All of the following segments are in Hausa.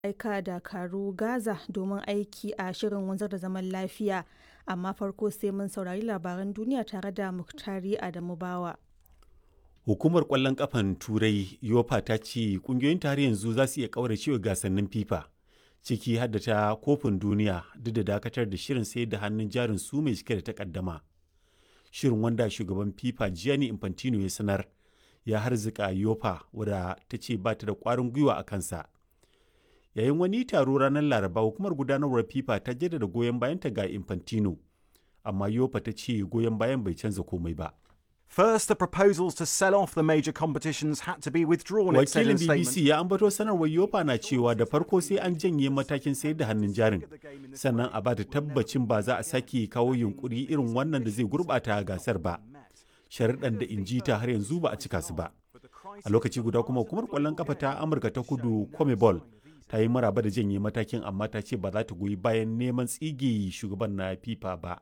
aika dakaru Gaza domin aiki a shirin wanzar da zaman lafiya, amma farko sai mun saurari labaran duniya tare da Muktari Adamu Bawa. Hukumar ƙwallon ƙafan Turai (UEFA) ta ce ƙungiyoyin har yanzu za su iya ƙauracewa gasannin FIFA, ciki har da ta Kofin Duniya duk da dakatar da shirin sayar da hannun jarin su mai cike da takaddama. Shirin wanda shugaban FIFA Gianni Infantino ya sanar ya harzika UEFA wadda ta ce ba ta da ƙwarin gwiwa a kansa. Yayin wani taro ranar Laraba hukumar gudanarwar FIFA ta jaddada goyon bayanta ga Infantino, amma UEFA ta ce goyon bayan bai canza komai ba. First, the proposals to sell off the major competitions had to be withdrawn. it said in Wakilin a BBC statement. ya ambato sanarwar UEFA na cewa da farko sai an janye matakin sayar da hannun jarin, sannan a ba da tabbacin ba za a sake kawo yunkuri irin wannan da zai gurbata gasar ba. Sharuɗan da inji ta har yanzu ba a cika su ba. A lokaci guda kuma hukumar ƙwallon kafa ta Amurka ta kudu Comebol ta yi maraba da janye matakin amma ta ce ba za ta goyi bayan neman tsige shugaban na FIFA ba.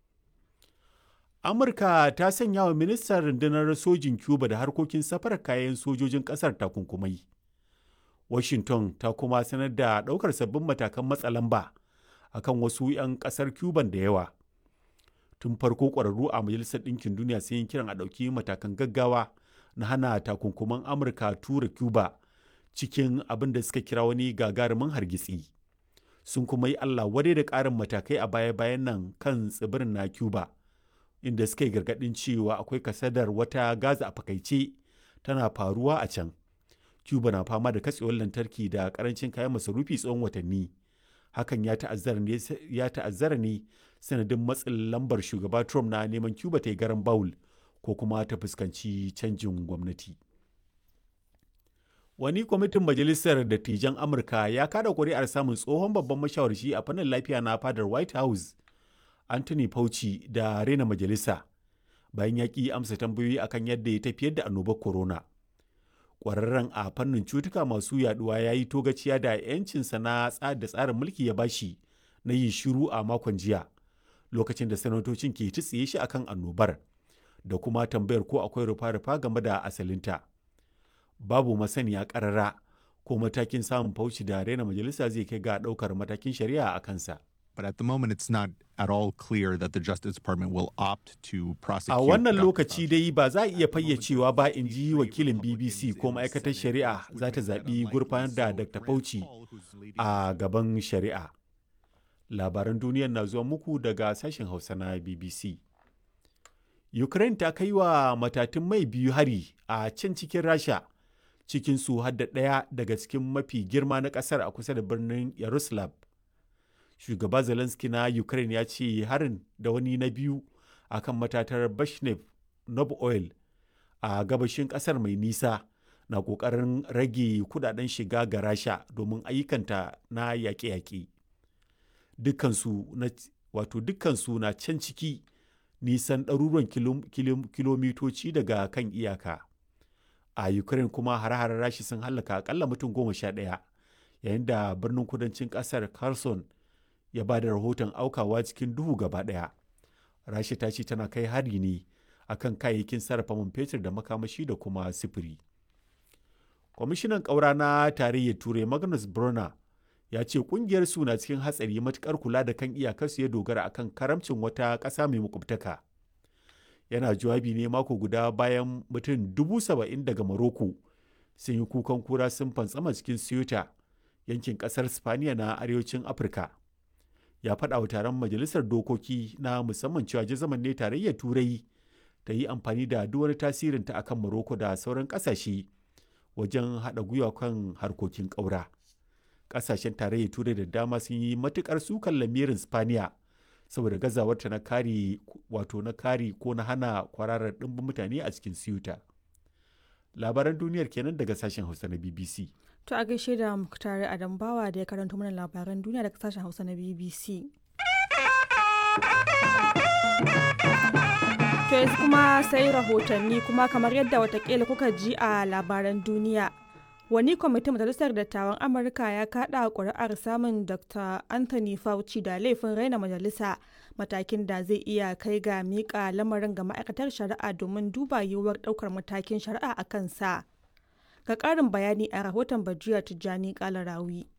Amurka ta sanya wa ministan rundunar sojin Cuba da harkokin safarar kayan sojojin ƙasar takunkumai. Washington ta kuma sanar da ɗaukar sabbin matakan matsa lamba a kan wasu 'yan ƙasar Cuban da yawa. Tun farko ƙwararru a Majalisar Ɗinkin Duniya sun yi kiran a ɗauki matakan gaggawa na hana takunkuman Amurka tura Cuba cikin abin da suka kira wani gagarumin hargitsi. Sun kuma yi Allah wadai da ƙarin matakai a baya-bayan nan kan tsibirin na Cuba. inda suka yi gargaɗin cewa akwai kasadar wata gaza a fakaice tana faruwa a can. Cuba na fama da katsewar lantarki da karancin kayan masarufi tsawon watanni. Hakan ya ta'azzara ne, ya ta'azzara ne sanadin matsin lambar shugaba Trump na neman Cuba ta yi garan Bawul ko kuma ta fuskanci canjin gwamnati. Wani kwamitin Majalisar Dattijan Amurka ya kada kuri'ar samun tsohon babban mashawarci a fannin lafiya na fadar White House Anthony Fauci da rena majalisa bayan ya ƙi amsa tambayoyi akan yadda ya tafiyar da annobar corona. Ƙwararren a fannin cutuka masu yaduwa ya yi togaciya da 'yancinsa na da tsarin mulki ya bashi na yin shiru a makon jiya lokacin da sanatocin ke tsiye shi akan annobar da kuma tambayar ko akwai rufa-rufa game da asalinta. Babu masaniya ƙarara ko matakin samun Fauci da rena majalisa zai kai ga ɗaukar matakin shari'a a kansa. But at the moment, it's not at all clear that the Justice Department will opt to prosecute. A wannan Dr. lokaci dai ba za a iya fayyacewa ba in ji wakilin BBC ko ma'aikatar shari'a za ta zaɓi gurfanar da Dr. Fauci a gaban shari'a. Labaran duniyar na zuwa muku daga sashen Hausa na BBC. Ukraine ta kai wa matatun mai biyu hari a can cikin Rasha, cikin su hadda ɗaya daga cikin mafi girma na ƙasar a kusa da birnin Yaroslav. shugaba zelensky na ukraine ya ce harin da wani na biyu a kan matatar bashnev nob oil a gabashin kasar mai nisa na kokarin rage kudaden shiga ga rasha domin ayyukanta na yaƙe-yaƙe dukkansu na wato dukkansu na can ciki nisan ɗaruruwan kilom- kilom- kilomitoci daga kan iyaka a ukraine kuma hare-haren rashi sun hallaka akalla mutum goma sha ɗaya yayin da birnin kudancin ƙasar kherson ya ba da rahoton aukawa cikin duhu gaba ɗaya. Rasha ta ce tana kai hari ne akan kayayyakin sarrafa man fetur da makamashi da kuma sifiri. Kwamishinan ƙaura na tarayyar Turai Magnus Brunner ya ce ƙungiyar su na cikin hatsari matuƙar kula da kan iyakarsu ya dogara akan karamcin wata ƙasa mai makwabtaka. Yana jawabi ne mako guda bayan mutum dubu saba'in daga Maroko sun yi kukan kura sun fantsama cikin Ceuta yankin ƙasar Spaniya na arewacin Afirka. ya faɗa wa taron majalisar dokoki na musamman cewa jazaman ne tarayyar turai ta yi amfani da duk wani tasirinta akan Morocco da sauran ƙasashe wajen haɗa gwiwa kan harkokin ƙaura. Ƙasashen tarayyar turai da dama sun yi matuƙar sukan lamirin Spaniya saboda gazawarta na kare wato na kare ko na hana kwararar ɗimbin mutane a cikin Ceuta. Labaran duniyar kenan daga sashen Hausa na BBC. To a gaishe da Muktari Adamu Bawa da ya karanto mana labaran duniya daga sashen Hausa na BBC. To yanzu kuma sai rahotanni kuma kamar yadda watakila kuka ji a labaran duniya. Wani kwamitin Majalisar Dattawan Amurka ya kaɗa ƙuri'ar samun Dr. Anthony Fauci da laifin raina majalisa matakin da zai iya kai ga miƙa lamarin ga ma'aikatar shari'a domin duba yiwuwar ɗaukar matakin shari'a a kansa. Ga ƙarin bayani a rahoton Bajiya Tijjani Kalarawi.